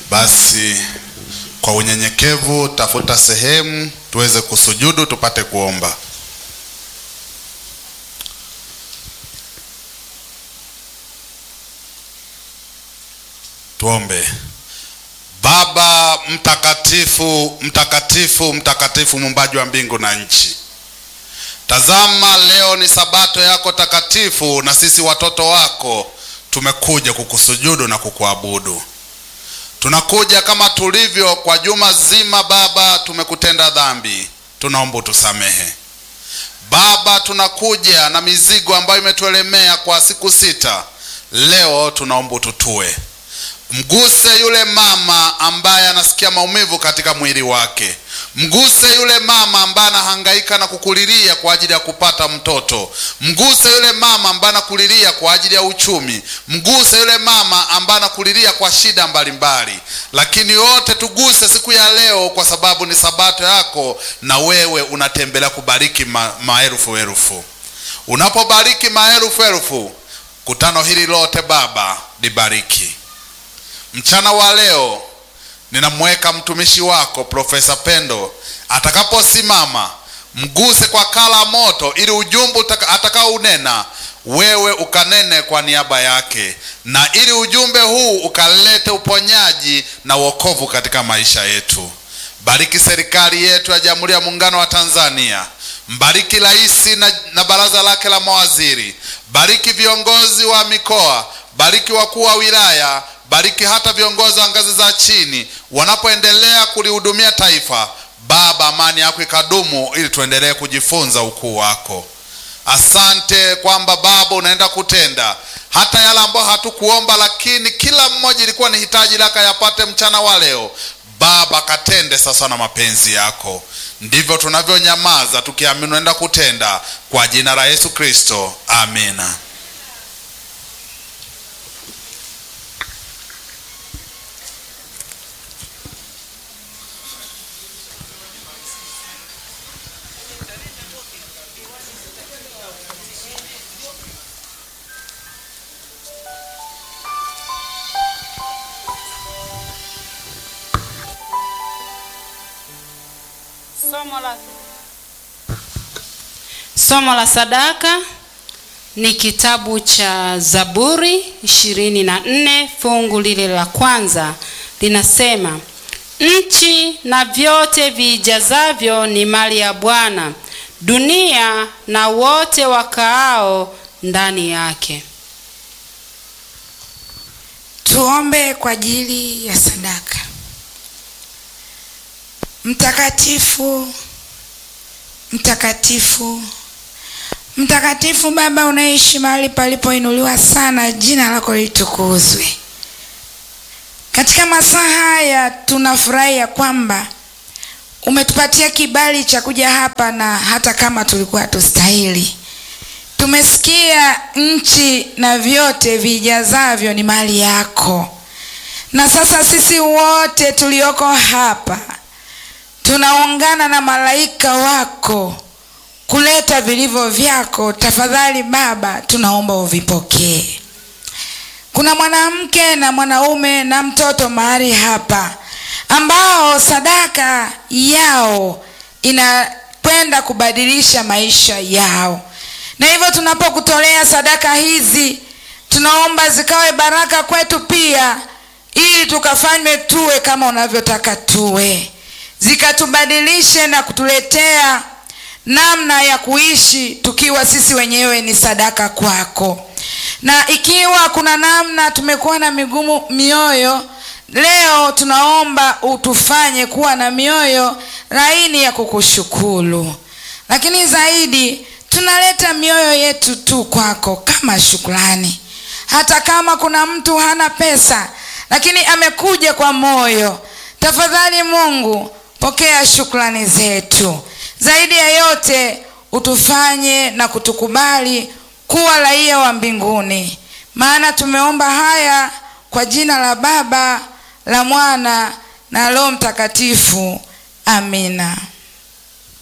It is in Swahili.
Basi kwa unyenyekevu, tafuta sehemu tuweze kusujudu, tupate kuomba. Tuombe. Baba mtakatifu, mtakatifu, mtakatifu, muumbaji wa mbingu na nchi, tazama leo ni sabato yako takatifu, na sisi watoto wako tumekuja kukusujudu na kukuabudu. Tunakuja kama tulivyo kwa juma zima. Baba, tumekutenda dhambi, tunaomba utusamehe. Baba, tunakuja na mizigo ambayo imetuelemea kwa siku sita. Leo tunaomba ututue Mguse yule mama ambaye anasikia maumivu katika mwili wake. Mguse yule mama ambaye anahangaika na kukulilia kwa ajili ya kupata mtoto. Mguse yule mama ambaye anakulilia kwa ajili ya uchumi. Mguse yule mama ambaye anakulilia kwa shida mbalimbali. Lakini wote tuguse siku ya leo, kwa sababu ni sabato yako, na wewe unatembelea kubariki ma, maelfu elfu. Unapobariki maelfu elfu, kutano hili lote Baba libariki Mchana wa leo ninamweka mtumishi wako Profesa Pendo, atakaposimama mguse kwa kala moto, ili ujumbe atakao unena wewe ukanene kwa niaba yake, na ili ujumbe huu ukalete uponyaji na wokovu katika maisha yetu. Bariki serikali yetu ya Jamhuri ya Muungano wa Tanzania, mbariki rais na, na baraza lake la mawaziri, bariki viongozi wa mikoa, bariki wakuu wa wilaya bariki hata viongozi wa ngazi za chini wanapoendelea kulihudumia taifa. Baba, amani yako ikadumu, ili tuendelee kujifunza ukuu wako. Asante kwamba Baba unaenda kutenda hata yale ambayo hatukuomba, lakini kila mmoja ilikuwa ni hitaji lake yapate mchana wa leo. Baba, katende sasa na mapenzi yako. Ndivyo tunavyonyamaza tukiamini unaenda kutenda, kwa jina la Yesu Kristo, amina. Somo la, somo la sadaka ni kitabu cha Zaburi ishirini na nne fungu lile la kwanza linasema, nchi na vyote viijazavyo ni mali ya Bwana, dunia na wote wakaao ndani yake. Tuombe kwa ajili ya sadaka. Mtakatifu, mtakatifu, mtakatifu, Baba unaishi mahali palipoinuliwa sana, jina lako litukuzwe. Katika masaa haya tunafurahi ya kwamba umetupatia kibali cha kuja hapa, na hata kama tulikuwa tustahili, tumesikia nchi na vyote vijazavyo ni mali yako, na sasa sisi wote tulioko hapa tunaungana na malaika wako kuleta vilivyo vyako. Tafadhali Baba, tunaomba uvipokee. Kuna mwanamke na mwanaume na mtoto mahali hapa ambao sadaka yao inakwenda kubadilisha maisha yao, na hivyo tunapokutolea sadaka hizi, tunaomba zikawe baraka kwetu pia, ili tukafanywe tuwe kama unavyotaka tuwe zikatubadilishe na kutuletea namna ya kuishi tukiwa sisi wenyewe ni sadaka kwako. Na ikiwa kuna namna tumekuwa na migumu mioyo, leo tunaomba utufanye kuwa na mioyo laini ya kukushukuru, lakini zaidi tunaleta mioyo yetu tu kwako kama shukrani. Hata kama kuna mtu hana pesa, lakini amekuja kwa moyo, tafadhali Mungu pokea shukrani zetu. Zaidi ya yote, utufanye na kutukubali kuwa raia wa mbinguni, maana tumeomba haya kwa jina la Baba, la Mwana na Roho Mtakatifu. Amina.